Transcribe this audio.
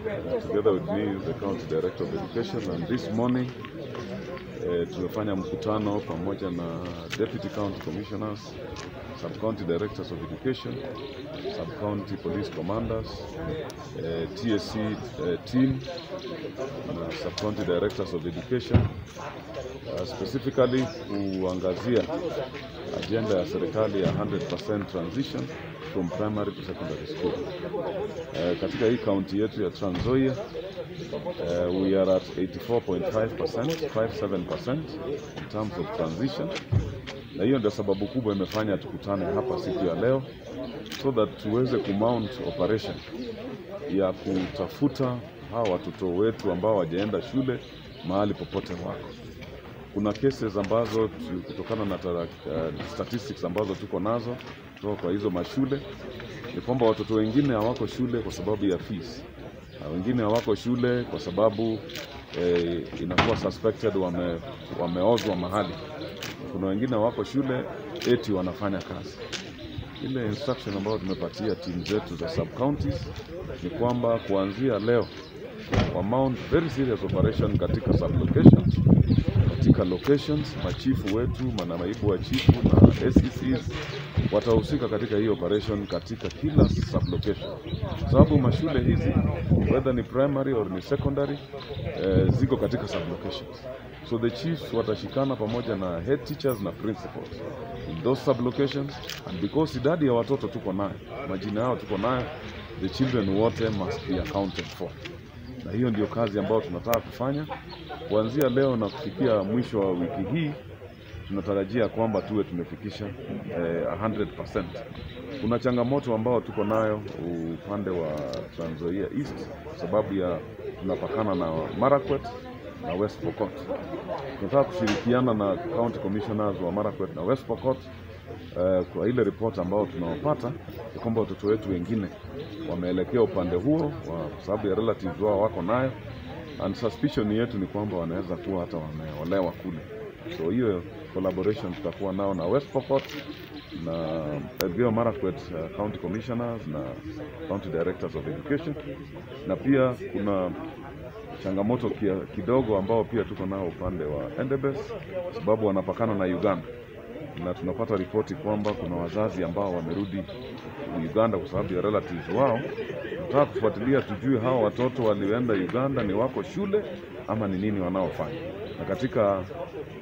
Uh, together with me is the County Director of Education and this morning uh, tumefanya mkutano pamoja na Deputy County Commissioners, Sub-County Directors of Education, Sub-County Police Commanders, uh, TSC uh, team na Sub-County Directors of Education uh, specifically kuangazia ajenda ya serikali ya 100% transition from primary to secondary school. Uh, katika hii kaunti yetu ya Trans Nzoia uh, we are at 84.5%, 57% in terms of transition, na hiyo ndio sababu kubwa imefanya tukutane hapa siku ya leo so that tuweze kumount operation ya kutafuta hawa watoto wetu ambao hawajaenda shule mahali popote wako kuna cases ambazo tu- kutokana na tara, uh, statistics ambazo tuko nazo kutoka kwa hizo mashule ni kwamba watoto wengine hawako shule kwa sababu ya fees, na wengine hawako shule kwa sababu eh, inakuwa suspected wame, wameozwa mahali. Kuna wengine hawako shule eti wanafanya kazi. Ile instruction ambayo tumepatia timu zetu za sub counties ni kwamba kuanzia leo wa mount very serious operation katika sub locations katika locations, machifu wetu, manaibu wa chifu na SECs watahusika katika hii operation katika kila sub location, kwa sababu mashule hizi whether ni primary or ni secondary eh, ziko katika sub locations. So the chiefs watashikana pamoja na head teachers na principals in those sub locations, and because idadi ya watoto tuko nayo, majina yao tuko nayo, the children wote must be accounted for na hiyo ndio kazi ambayo tunataka kufanya kuanzia leo na kufikia mwisho wa wiki hii. Tunatarajia kwamba tuwe tumefikisha eh, 100%. Kuna changamoto ambao tuko nayo upande wa Trans Nzoia East kwa sababu ya tunapakana na Marakwet na West Pokot. Tunataka kushirikiana na county commissioners wa Marakwet na West Pokot eh, kwa ile report ambayo tunawapata ya kwamba watoto wetu wengine wameelekea upande huo wa- kwa sababu ya relatives wao wako nayo, and suspicion yetu ni kwamba wanaweza kuwa hata wameolewa kule. So hiyo collaboration tutakuwa nao na West Pokot na Elgeyo Marakwet uh, county commissioners na county directors of education, na pia kuna changamoto kia, kidogo ambao pia tuko nao upande wa Endebess kwa sababu wanapakana na Uganda na tunapata ripoti kwamba kuna wazazi ambao wamerudi Uganda kwa sababu ya relatives wao. Tunataka kufuatilia tujue hawa watoto walioenda Uganda ni wako shule ama ni nini wanaofanya. Na katika